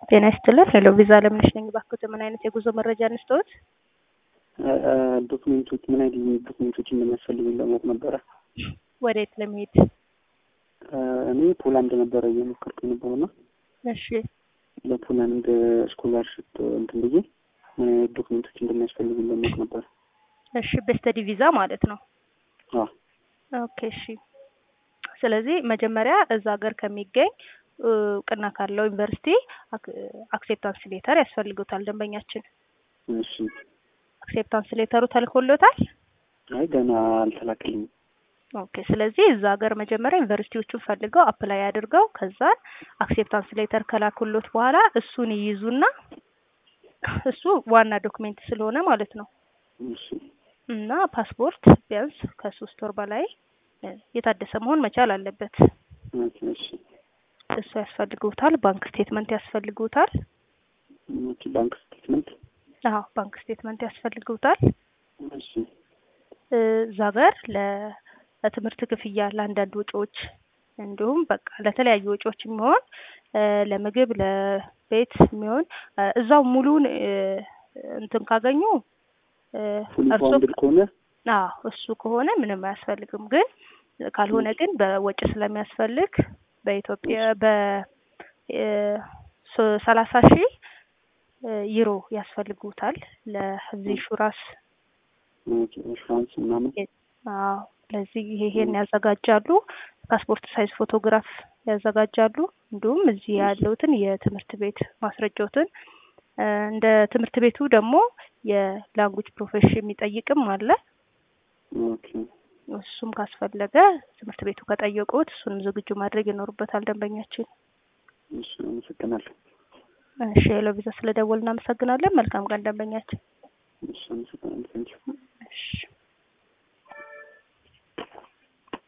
ጤና ይስጥልን። ሄሎ ቪዛ ለምነሽ ነኝ። እባክዎት ምን አይነት የጉዞ መረጃ እንስጥዎት? ዶክሜንቶች ምን አይነት ዶክሜንቶች እንደሚያስፈልጉኝ ለማወቅ ነበረ። ወዴት ለመሄድ? እኔ ፖላንድ ነበረ እየሞከርኩ የነበረውና እሺ ለፖላንድ ስኮላርሽፕ እንትን ብዬ ምን አይነት ዶክሜንቶች እንደሚያስፈልጉኝ ለማወቅ ነበረ። እሺ በስተዲ ቪዛ ማለት ነው። አዎ ኦኬ እሺ። ስለዚህ መጀመሪያ እዛ ሀገር ከሚገኝ እውቅና ካለው ዩኒቨርሲቲ አክሴፕታንስ ሌተር ያስፈልጉታል ደንበኛችን። እሺ። አክሴፕታንስ ሌተሩ ተልኮሎታል? አይ ገና አልተላከልኝም። ኦኬ ስለዚህ እዛ ሀገር መጀመሪያ ዩኒቨርሲቲዎቹን ፈልገው አፕላይ አድርገው ከዛን አክሴፕታንስ ሌተር ከላኩሎት በኋላ እሱን ይይዙና እሱ ዋና ዶክሜንት ስለሆነ ማለት ነው እሺ እና ፓስፖርት ቢያንስ ከሶስት ወር በላይ የታደሰ መሆን መቻል አለበት። ኦኬ እሺ እሱ ያስፈልጉታል። ባንክ ስቴትመንት ያስፈልጉታል። ኦኬ ባንክ ስቴትመንት አዎ ባንክ ስቴትመንት ያስፈልጉታል። እሺ እዛ ሀገር ለ- ለትምህርት ክፍያ ለአንዳንድ ወጪዎች እንዲሁም በቃ ለተለያዩ ወጪዎች የሚሆን ለምግብ ለቤት የሚሆን እዛው ሙሉን እንትን ካገኙ ፉል እርሶ ባውንድድ ከሆነ አዎ እሱ ከሆነ ምንም አያስፈልግም። ግን ካልሆነ ግን በወጪ ስለሚያስፈልግ በኢትዮጵያ በ ሰላሳ ሺህ ዩሮ ያስፈልጉታል ለዚህ ኢንሹራንስ ኦኬ ኢንሹራንስ ምናምን አዎ ለዚህ ይሄን ያዘጋጃሉ። ፓስፖርት ሳይዝ ፎቶግራፍ ያዘጋጃሉ። እንዲሁም እዚህ ያለውትን የትምህርት ቤት ማስረጃዎትን እንደ ትምህርት ቤቱ ደግሞ የላንጉጅ ፕሮፌሽን የሚጠይቅም አለ። ኦኬ እሱም ካስፈለገ ትምህርት ቤቱ ከጠየቁት እሱንም ዝግጁ ማድረግ ይኖርበታል ደንበኛችን። እሺ አመሰግናለሁ። እሺ ሄሎ ቪዛ ስለደወል እናመሰግናለን። መልካም ቀን ደንበኛችን። እሺ አመሰግናለሁ። ቴንኪው እሺ